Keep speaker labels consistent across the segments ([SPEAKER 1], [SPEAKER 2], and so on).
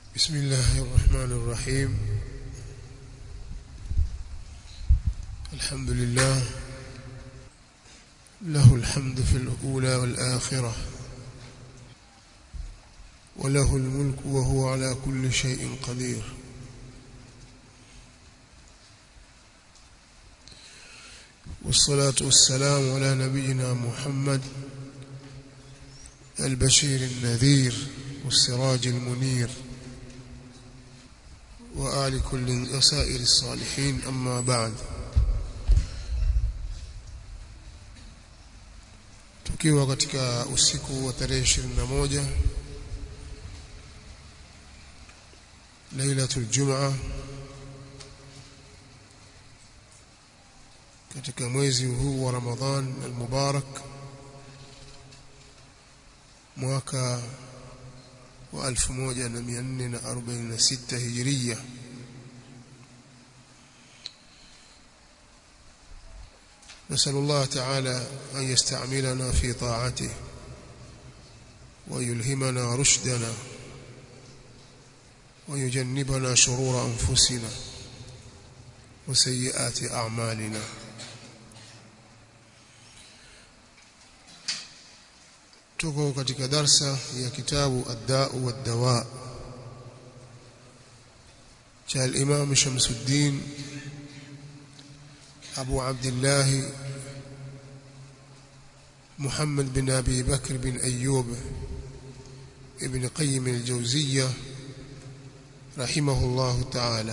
[SPEAKER 1] بسم الله الرحمن الرحيم الحمد لله له الحمد في الأولى والآخرة وله الملك وهو على كل شيء قدير والصلاة والسلام على نبينا محمد البشير النذير والسراج المنير وآل كل وسائر الصالحين أما بعد tukiwa katika usiku wa tarehe 21 lailatul jumaa katika mwezi huu wa Ramadhan al-Mubarak mwaka wa 1446 Hijria نسأل الله تعالى أن يستعملنا في طاعته ويلهمنا رشدنا ويجنبنا شرور أنفسنا وسيئات أعمالنا tuko katika darsa ya kitabu ad-da'u wad-dawa cha al-Imam Shamsuddin Abu Abdullah Muhammad bin Abi Bakr bin Ayyub ibn Qayyim al-Jawziyya rahimahullah ta'ala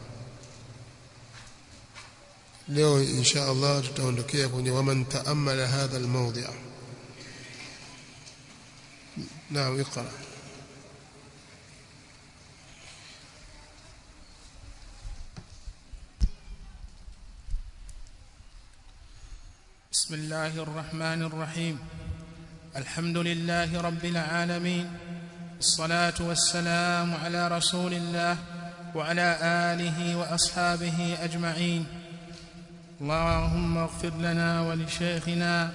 [SPEAKER 1] leo insha Allah tutaondokea kwenye waman ta'ammala hadha al-mawdi' نعم اقرأ
[SPEAKER 2] بسم الله الرحمن الرحيم الحمد لله رب العالمين الصلاة والسلام على رسول الله وعلى آله وأصحابه أجمعين اللهم اغفر لنا ولشيخنا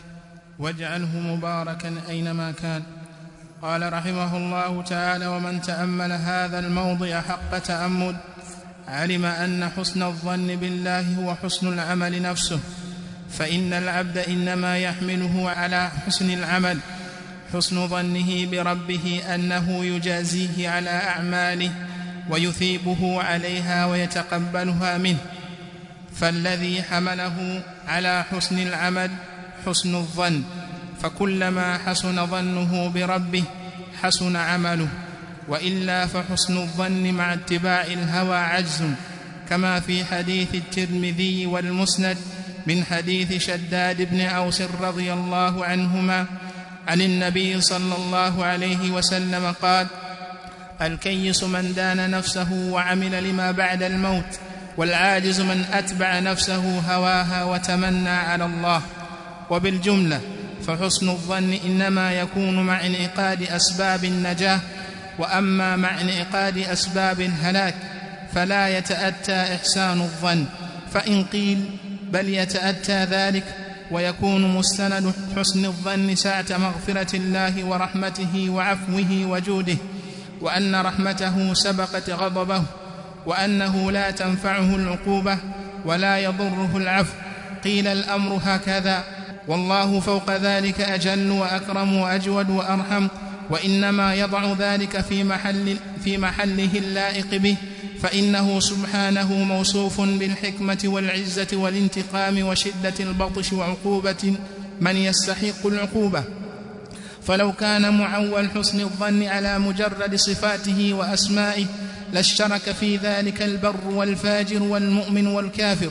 [SPEAKER 2] واجعله مباركا أينما كان قال رحمه الله تعالى ومن تأمل هذا الموضع حق تأمل علم أن حسن الظن بالله هو حسن العمل نفسه فإن العبد إنما يحمله على حسن العمل حسن ظنه بربه أنه يجازيه على أعماله ويثيبه عليها ويتقبلها منه فالذي حمله على حسن العمل حسن الظن فكلما حسن ظنه بربه حسن عمله والا فحسن الظن مع اتباع الهوى عجز كما في حديث الترمذي والمسند من حديث شداد بن اوس رضي الله عنهما عن النبي صلى الله عليه وسلم قال الكيس من دان نفسه وعمل لما بعد الموت والعاجز من اتبع نفسه هواها وتمنى على الله وبالجمله فحسن الظن انما يكون مع انعقاد اسباب النجاه واما مع انعقاد اسباب الهلاك فلا يتاتى احسان الظن فان قيل بل يتاتى ذلك ويكون مستند حسن الظن سعه مغفره الله ورحمته وعفوه وجوده وان رحمته سبقت غضبه وانه لا تنفعه العقوبه ولا يضره العفو قيل الامر هكذا والله فوق ذلك اجل واكرم واجود وارحم وانما يضع ذلك في محل في محله اللائق به فانه سبحانه موصوف بالحكمه والعزه والانتقام وشده البطش وعقوبه من يستحق العقوبه فلو كان معول حسن الظن على مجرد صفاته واسمائه لاشترك في ذلك البر والفاجر والمؤمن والكافر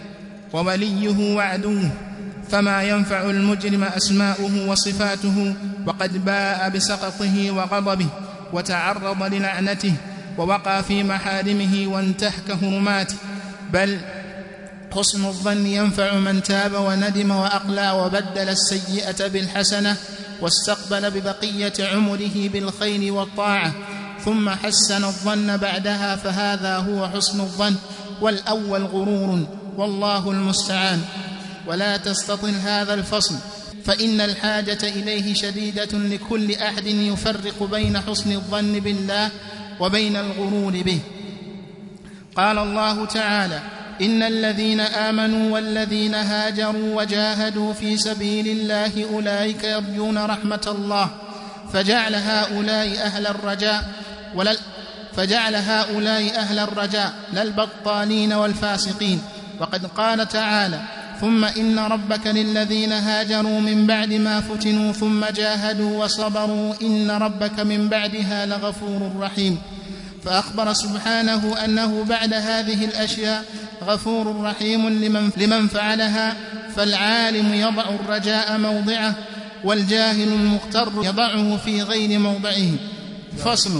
[SPEAKER 2] ووليه وعدوه فما ينفع المجرم اسماؤه وصفاته وقد باء بسقطه وغضبه وتعرض للعنته ووقع في محارمه وانتهك هرماته بل حسن الظن ينفع من تاب وندم واقلع وبدل السيئه بالحسنه واستقبل ببقيه عمره بالخير والطاعه ثم حسن الظن بعدها فهذا هو حسن الظن والاول غرور والله المستعان ولا تستطل هذا الفصل فان الحاجه اليه شديده لكل احد يفرق بين حسن الظن بالله وبين الغرور به قال الله تعالى ان الذين امنوا والذين هاجروا وجاهدوا في سبيل الله اولئك يرجون رحمه الله فجعل هؤلاء اهل الرجاء ولل فجعل هؤلاء اهل الرجاء لا البطالين والفاسقين وقد قال تعالى ثم ان ربك للذين هاجروا من بعد ما فتنوا ثم جاهدوا وصبروا ان ربك من بعدها لغفور رحيم فاخبر سبحانه انه بعد هذه الاشياء غفور رحيم لمن, لمن فعلها فالعالم يضع الرجاء موضعه والجاهل المغتر يضعه في غير موضعه فصل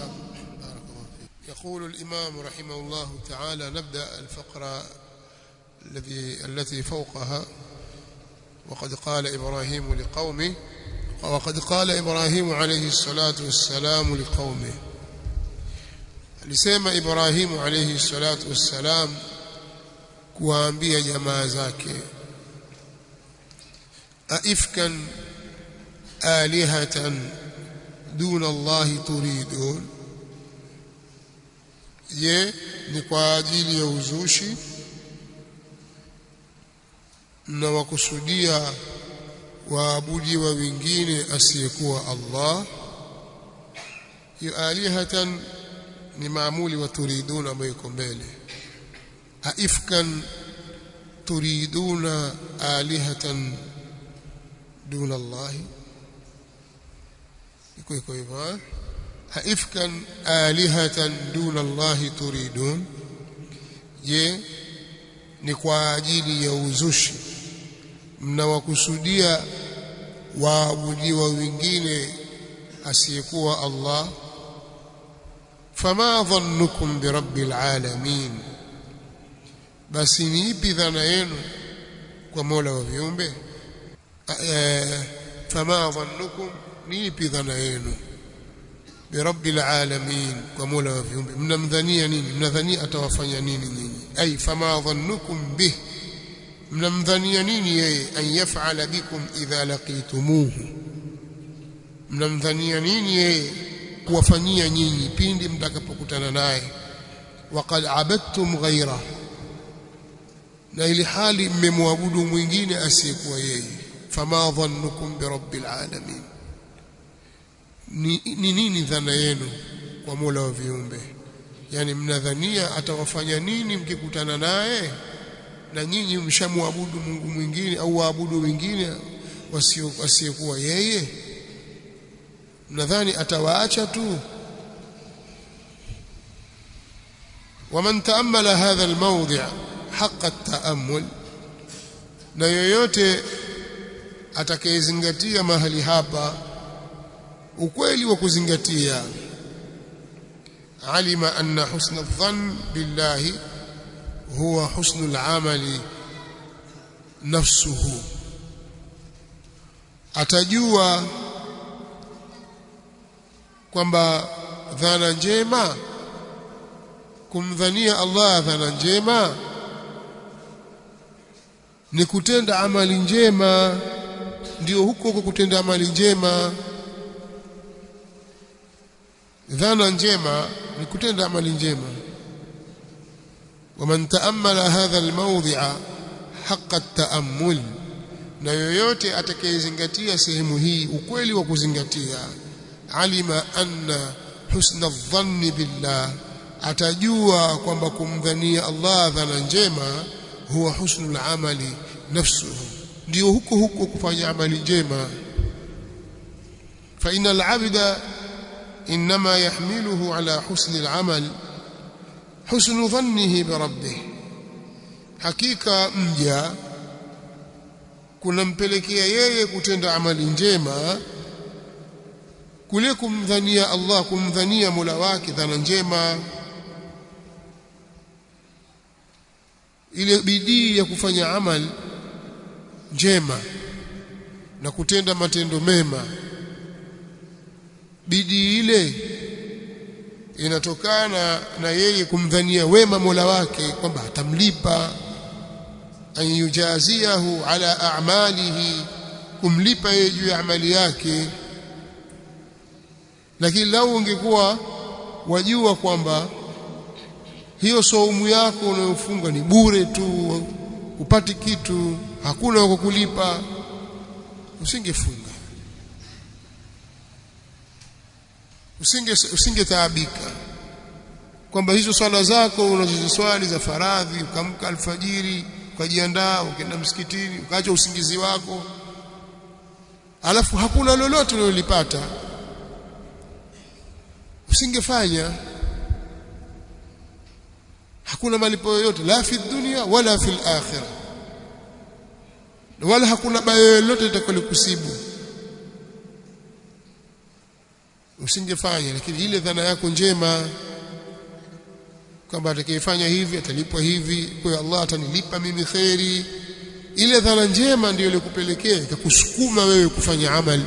[SPEAKER 1] يقول الإمام رحمه الله تعالى نبدأ الفقرة الذي التي فوقها وقد قال إبراهيم لقومه وقد قال إبراهيم عليه الصلاة والسلام لقومه alisema Ibrahimu alayhi salatu wassalam kuwaambia jamaa zake aifkan alihatan duna Allahi turidun je ni kwa ajili ya uzushi mnawakusudia waabudiwa wengine asiyekuwa Allah hiyo alihatan ni maamuli wa turiduna ambayo iko mbele haifkan turiduna alihatan duna Allah iko iko hivyo haifkan alihatan duna Allah turidun je ni kwa ajili ya uzushi mnawakusudia waabudiwa wengine asiyekuwa Allah fama dhannukum birabbil alamin basi ni ipi dhana yenu kwa Mola wa viumbe fama dhannukum ni ipi dhana yenu birabbil alamin kwa Mola wa viumbe mnamdhania nini mnadhania atawafanya nini nyinyi ay fama dhannukum bih mnamdhania nini yeye an yaf'ala bikum idha laqitumuhu mnamdhania nini yeye kuwafanyia nyinyi pindi mtakapokutana naye waqad abadtum ghaira na ili hali mmemwabudu mwingine asiyekuwa yeye fama dhannukum birabbil alamin ni, ni nini dhana yenu kwa Mola wa viumbe yani mnadhania atawafanya nini mkikutana naye na nyinyi mshamwabudu Mungu mwingine au waabudu wengine wasiyekuwa yeye mnadhani atawaacha tu ومن تأمل هذا الموضع حق التأمل na yoyote atakayezingatia mahali hapa ukweli wa kuzingatia alima anna husna adh-dhann billahi huwa husnu al-amali nafsuhu atajua kwamba dhana njema kumdhania Allah dhana njema ni kutenda amali njema ndio huko huko kutenda amali njema dhana njema ni kutenda amali njema ومن تأمل هذا الموضع حق التأمل na yoyote atakayezingatia sehemu hii ukweli wa kuzingatia alima anna husna dhanni billah atajua kwamba kumdhania Allah dhana njema huwa husnul amali nafsuhu ndio huko huko kufanya amali njema fa innal abda inma yahmiluhu ala husni al-amal husnu dhannihi bi rabbih hakika mja kunampelekea yeye kutenda amali njema kule kumdhania Allah kumdhania Mola wake dhana njema ile bidii ya kufanya amal njema na kutenda matendo mema bidii ile inatokana na yeye kumdhania wema Mola wake kwamba atamlipa an yujaziahu ala a'malihi kumlipa yeye juu ya amali yake lakini lau ungekuwa wajua kwamba hiyo saumu yako unayofunga ni bure tu upati kitu hakuna wa kukulipa usingefunga usinge usingetaabika kwamba hizo swala zako unazoziswali za faradhi ukamka alfajiri ukajiandaa ukaenda msikitini ukaacha usingizi wako alafu hakuna lolote unalolipata usingefanya hakuna malipo yoyote la fi dunia wala fi akhirah wala hakuna baya lolote litakalokusibu usingefanya lakini ile dhana yako njema kwamba atakayefanya hivi atalipwa hivi kwa hiyo Allah atanilipa mimi kheri ile dhana njema ndiyo ilikupelekea ikakusukuma wewe kufanya amali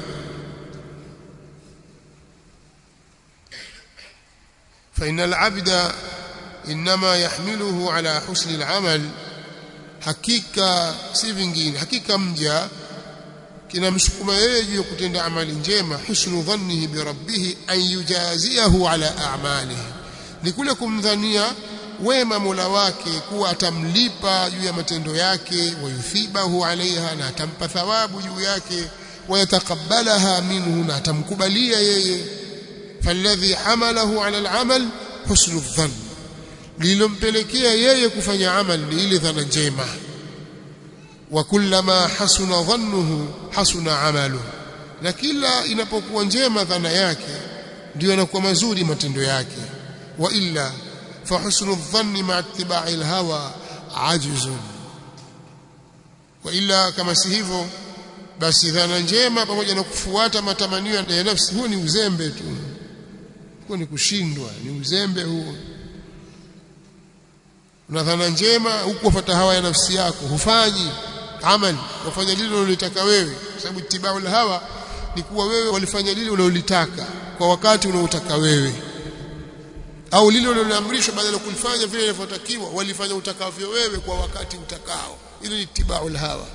[SPEAKER 1] فإن العبد إنما يحمله على حسن العمل hakika si vingine hakika mja kinamsukuma yeye juu ya kutenda amali njema husnu dhannihi bi rabbih an yujaziahu ala a'malihi ni kule kumdhania wema Mola wake kuwa atamlipa juu ya matendo yake wayuthibahu alaiha na atampa thawabu juu yake wayatakabbalaha minhu na atamkubalia yeye falladhi hamalahu ala al'amal husnu dhann lilompelekea yeye kufanya amal ni ile dhana njema wa kullama hasuna dhannuhu hasuna amaluhu na kila inapokuwa njema dhana yake ndio yanakuwa mazuri matendo yake wa illa fa husnu dhanni ma ittiba'i alhawa ajzun wa illa kama si hivyo basi dhana njema pamoja na kufuata matamanio ya nafsi huo ni uzembe tu huo ni kushindwa ni uzembe huo una dhana njema huku wafuata hawa ya nafsi yako hufanyi amali wafanya lile unalotaka wewe kwa sababu itibau hawa ni kuwa wewe walifanya lile unalolitaka kwa wakati unaotaka wewe au lile unaloamrishwa badala ya kulifanya vile inavyotakiwa walifanya utakavyo wewe kwa wakati utakao ile ni itibau hawa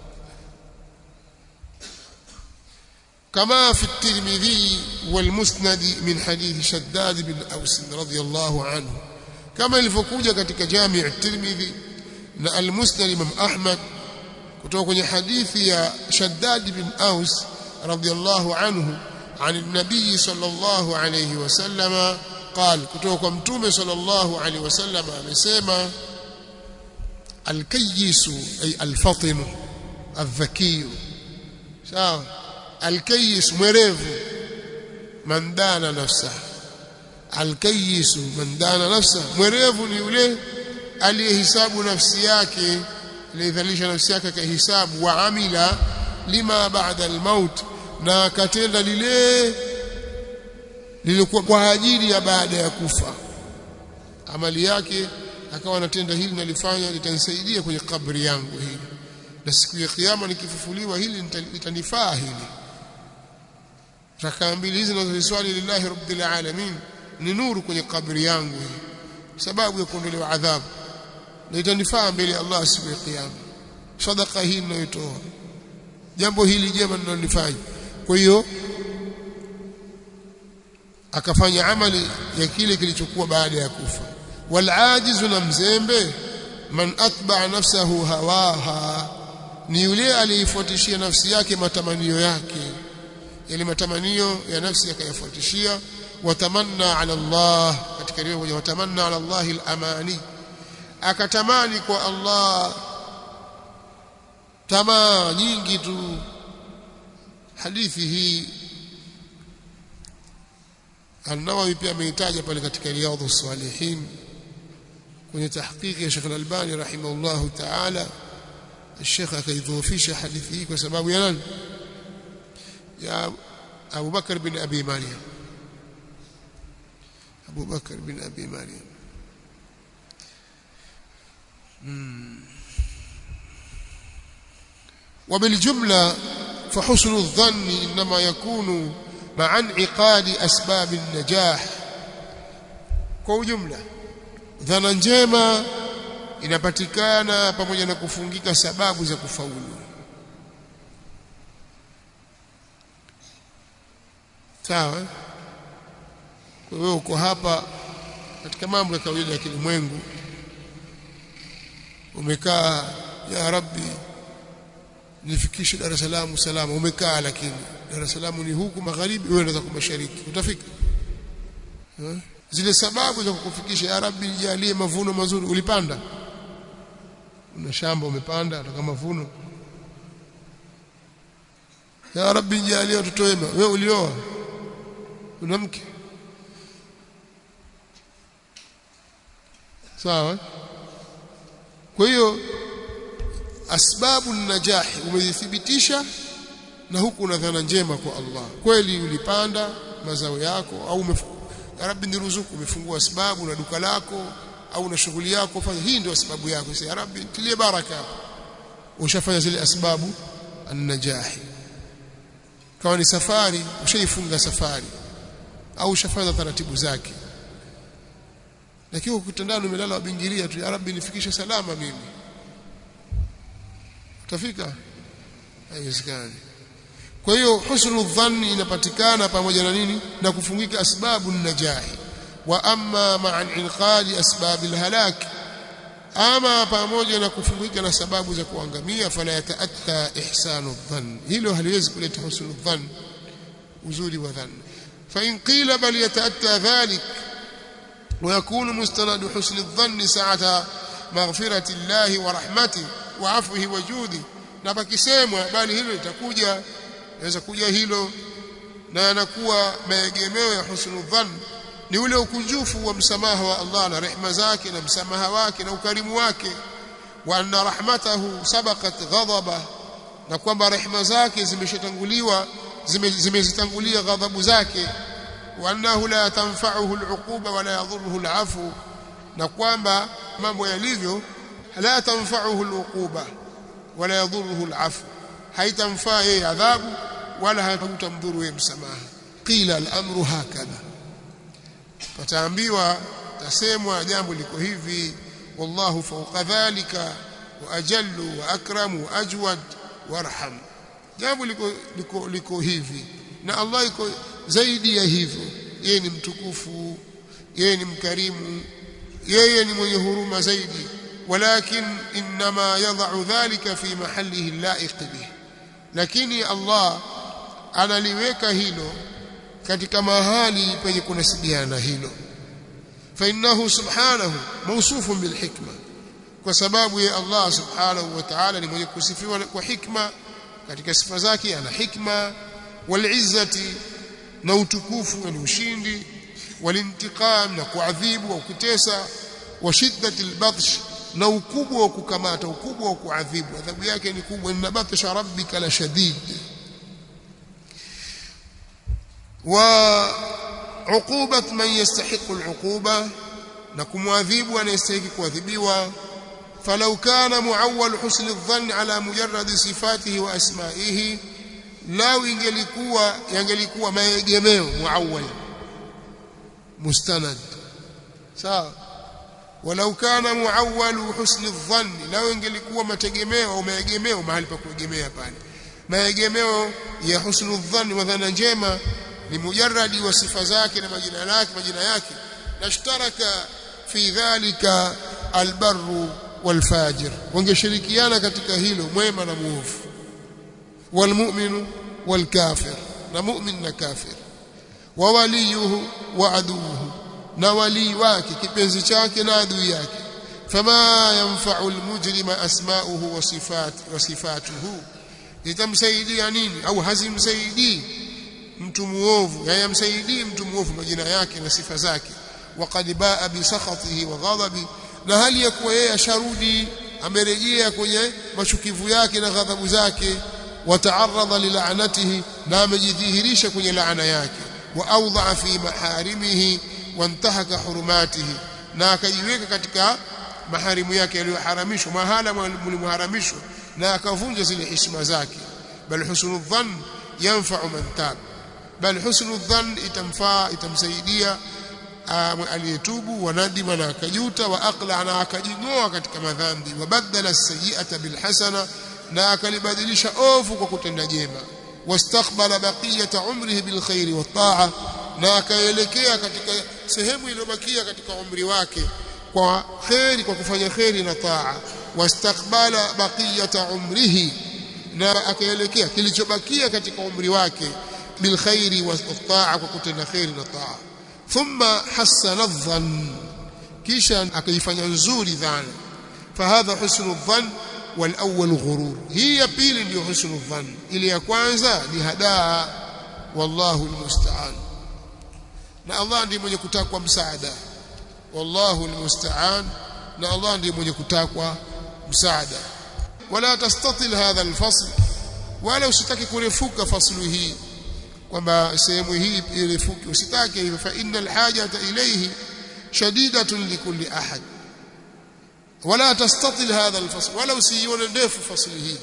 [SPEAKER 1] كما في الترمذي والمسند من حديث شداد بن أوس رضي الله عنه كما ilivyokuja katika Jami' at-Tirmidhi na al-Musnad Imam Ahmad kutoka kwenye hadithi ya Shaddad bin Aus radiyallahu anhu عن النبي صلى الله عليه وسلم قال kutoka kwa mtume صلى الله عليه وسلم amesema الكيس أي الفطن الذكي sawa الكيس mwerevu man dana nafsahu alkayisu man dana nafsa mwerevu ni yule aliyehisabu nafsi yake aliyedhalisha nafsi yake kahisabu wa amila lima ba'da almaut na akatenda lile lilikuwa kwa ajili ya baada ya kufa amali yake akawa anatenda hili nalifanya litanisaidia kwenye kabri yangu hili na siku ya kiyama nikifufuliwa hili litanifaa hili rakaa mbili hizi nazoziswali lillahi rabbil alamin ni nuru kwenye kabri yangu hii sababu ya kuondolewa adhabu na itanifaa mbele ya Allah siku ya kiyama sadaka hii ninayotoa jambo hili jema ninalofanya kwa hiyo akafanya amali ya kile kilichokuwa baada ya kufa wal ajizu na mzembe man atba'a nafsahu hawaha ni yule aliyefuatishia nafsi yake matamanio yake yale matamanio ya nafsi yakayafuatishia watamanna ala Allah katika riwaya moja watamanna ala Allah al-amani akatamani kwa Allah tamaa nyingi tu hadithi hii An-Nawawi pia ameitaja pale katika Riyadhus Salihin kwenye tahqiqi ya Sheikh Al-Albani rahimahullahu ta'ala الشيخ akaidhoofisha hadithi hii kwa sababu ya nani ya Abu Bakar bin Abi Maryam أبو بكر بن أبي مريم وبالجملة فحسن الظن إنما يكون مع انعقاد أسباب النجاح kwa ujumla dhana njema inapatikana pamoja na kufungika sababu za kufaulu sawa wewe uko hapa katika mambo ya kawaida ya kilimwengu umekaa ya rabbi nifikishe Dar es Salaam salama umekaa lakini Dar es Salaam ni huku magharibi wewe unaweza kwa mashariki utafika ha? zile sababu za kukufikisha ya rabbi nijalie mavuno mazuri ulipanda una shamba umepanda ataka mavuno ya rabbi nijalie watoto wema wewe ulioa una mke sawa kwa hiyo asbabu najahi umezithibitisha na huku una dhana njema kwa Allah kweli ulipanda mazao yako au ya rabbi niruzuku umefungua sababu na duka lako au na shughuli yako fanya hii ndio sababu yako sasa ya rabbi tilie baraka hapo ushafanya zile asbabu an-najahi kama ni safari ushaifunga safari au ushafanya taratibu zake lakini ukitandana umelala wabingiria tu ya rabbi nifikishe salama mimi utafika haiwezekani kwa hiyo husnul dhanni inapatikana pamoja na nini na kufungika asbabu najahi wa amma ma'a inqadi asbab alhalak ama pamoja na kufungika na sababu za kuangamia fala yataatta ihsanu dhann hilo haliwezi kuleta husnul dhann uzuri wa dhann fa in qila bal yataatta dhalik ويكون مستند حسن الظن ساعة مغفرة الله ورحمته وعفوه وجوده na pakisemwa bali hilo litakuja inaweza kuja hilo na yanakuwa maegemeo ya husnul dhann ni ule ukunjufu wa msamaha wa Allah na rehema zake na msamaha wake na ukarimu wake wa anna rahmatahu sabaqat ghadaba na kwamba rehema zake zimeshatanguliwa zimezitangulia ghadhabu zake wa annahu la tanfa'uhu al'uquba wala yadhurruhu al'afu na kwamba mambo yalivyo la tanfa'uhu al'uquba wala yadhurruhu al'afu haitamfaa yeye adhabu wala haitamdhuru yeye msamaha qila al-amru hakadha pataambiwa tasemwa jambo liko hivi wallahu fawqa dhalika wa ajallu wa akramu wa ajwad warham jambo liko liko liko hivi na Allah iko zaidi ya hivyo yeye ni mtukufu yeye ni mkarimu yeye ni mwenye huruma zaidi walakin inma yadh'u dhalika fi mahallihi laiq bih lakini Allah analiweka hilo katika mahali penye kunasibiana na hilo fa innahu subhanahu mawsufun bil hikma kwa sababu ya Allah subhanahu wa ta'ala ni mwenye kusifiwa kwa hikma katika sifa zake ana hikma wal izzati na utukufu na ushindi walintiqam na kuadhibu au kutesa wa shiddati albatsh na ukubwa wa kukamata ukubwa wa kuadhibu adhabu yake ni kubwa inna batsha rabbika la shadid wa uqubat man yastahiqu al'uquba na kumwadhibu anayestahili kuadhibiwa falau kana muawwal husn adh-dhann ala mujarrad sifatihi wa asma'ihi lao ingelikuwa yangelikuwa maegemeo muawwal mustanad sawa walau kana muawwal husn adh-dhann lao ingelikuwa mategemeo au maegemeo mahali pa kuegemea pale maegemeo ya husn adh-dhann wa dhana njema ni mujarradi wa sifa zake na majina yake majina yake nashtaraka fi dhalika albarru walfajir wangeshirikiana katika hilo mwema na muovu walmu'minu walkafir na mu'min na kafir wa waliyuhu wa aduhu na wali wake kipenzi chake na adui yake fama yanfa'u almujrima asma'uhu wa sifat wa sifatuhu itamsaidia nini au hazimsaidii mtu muovu hayamsaidii mtu muovu majina yake na sifa zake waqad baa bi sakhatihi wa ghadabi na hali ya kuwa yeye asharudi amerejea kwenye machukivu yake na ghadhabu zake wataaradha lil'anatihi na amejidhihirisha kwenye laana yake wa awdha fi maharimihi wantahaka hurumatihi na akajiweka katika maharimu yake yaliyoharamishwa mahala mlimharamishwa na akavunja zile heshima zake bal husnul dhann yanfa'u man tab bal husnul dhann itamfaa itamsaidia aliyetubu wanadima na akajuta wa aqla na akajingoa katika madhambi wabadala as-sayyi'ata bil hasana na akalibadilisha ovu kwa kutenda jema wastaqbala baqiyata umrihi bil khairi wat ta'a na akaelekea katika sehemu iliyobakia katika umri wake kwa kheri kwa kufanya kheri na taa wastakbala baqiyata umrihi na akaelekea kilichobakia katika umri wake bilkhairi wataa kwa kutenda kheri na taa thumma hasana dhann kisha akaifanya nzuri dhana fahadha husnu dhann والأول غرور هي pili ndio husnu dhann ile ya kwanza ni hadaa wallahu almusta'an na Allah ndiye mwenye kutakwa msaada wallahu almusta'an na Allah ndiye mwenye kutakwa msaada wala tastatil hadha alfasl wala usitaki kurefuka faslu hii kwamba sehemu hii irefuke usitake hivyo fa innal hajata ilayhi shadidatun likulli ahad wala tastatil hadha alfasl wala usiione ndefu fasli hii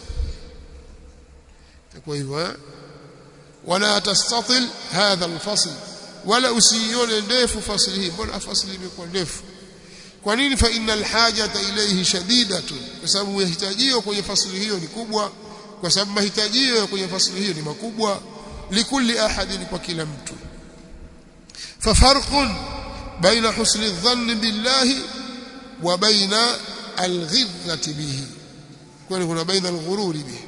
[SPEAKER 1] kwa hivyo wala tastatil hadha alfasl wala usiione ndefu fasli hii mbona fasli imekuwa ndefu kwa nini fa innal hajata ilayhi shadidatun kwa sababu mahitajio kwenye fasli hiyo ni kubwa kwa sababu mahitajio kwenye fasli hiyo ni makubwa likulli ahadin kwa kila mtu fafarqun baina husni dhanni billahi wa baina alghidhati bihi kwani kuna baina alghururi bihi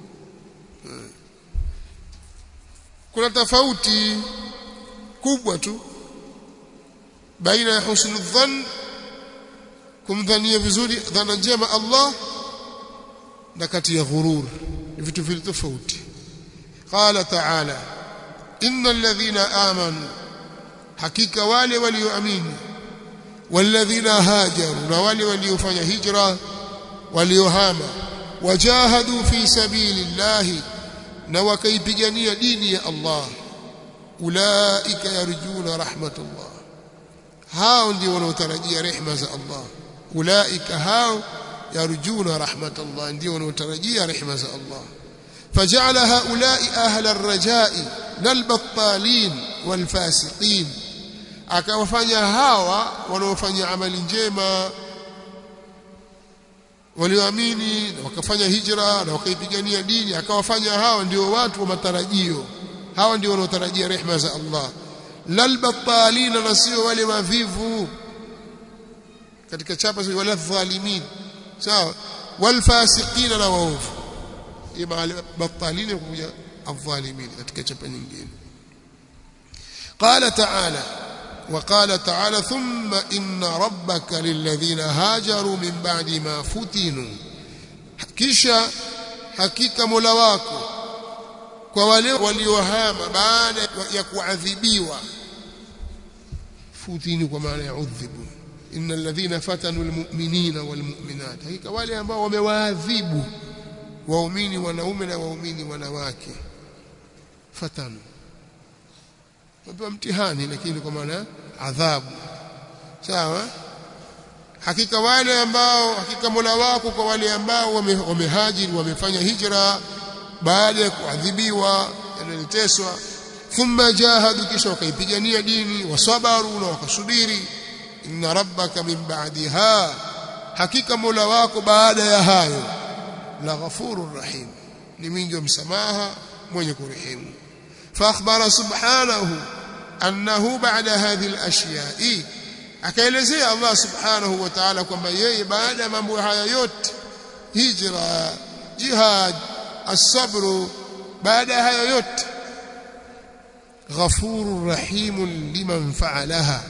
[SPEAKER 1] kuna tofauti kubwa tu baina ya husnu dhann kumdhania vizuri dhana njema Allah na kati ya ghurur ni vitu vile tofauti qala ta'ala innal ladhina amanu hakika wale walioamini walladhina hajaru na wale waliofanya hijra waliohama wajahadu fi sabilillahi na wakaipigania dini ya Allah ulaika yarjuna rahmatullah hao ndio wanaotarajia rehema za Allah ulaika hao yarjuna rahmatullah ndio wanaotarajia rehema za Allah فجعل هؤلاء أهل الرجاء للبطالين والفاسقين akawafanya hawa wanaofanya amali njema walioamini na wakafanya hijra na wakaipigania dini akawafanya hawa ndio watu wa matarajio hawa ndio wanaotarajia rehema za Allah lalbatalina na sio wale mavivu katika chapa sio wala dhalimin sawa walfasiqina na waovu ima batalina kuja adh-dhalimin katika chapa nyingine قال تعالى وقال تعالى ثم إن ربك للذين هاجروا من بعد ما فتنوا kisha hakika Mola wako kwa wale waliohama baada ya kuadhibiwa futini kwa maana ya udhibu innal ladhina fatanu almu'minina walmu'minat hakika wale ambao wamewaadhibu waumini wanaume na waumini wanawake fatanu wapewa mtihani lakini kwa maana adhabu sawa hakika wale ambao hakika Mola wako kwa wale ambao wamehajiri wamefanya hijra baada ya kuadhibiwa yanateswa thumma jahadu kisha wakaipigania dini wasabaru na wakasubiri inna rabbaka min ba'daha hakika Mola wako baada ya hayo la ghafurur rahim ni mwingi wa msamaha mwenye kurehemu فاخبر سبحانه انه بعد هذه الاشياء akaelezea Allah subhanahu wa ta'ala kwamba yeye baada ya mambo haya yote hijra jihad as-sabr baada ya haya yote ghafurur rahim liman fa'alaha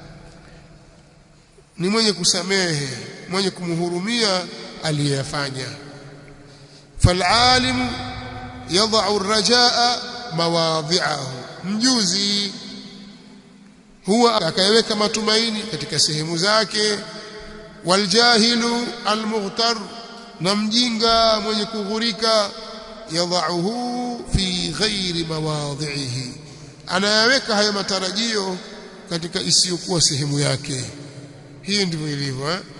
[SPEAKER 1] ni mwenye kusamehe mwenye kumhurumia aliyefanya فالعالم يضع الرجاء mawadhi'ahu mjuzi huwa akayeweka matumaini katika sehemu zake waljahilu almughtar na mjinga mwenye kughurika yadhauhu fi ghairi mawadhi'ihi anayaweka hayo matarajio katika isiyokuwa sehemu yake hii ndivyo ilivyo eh?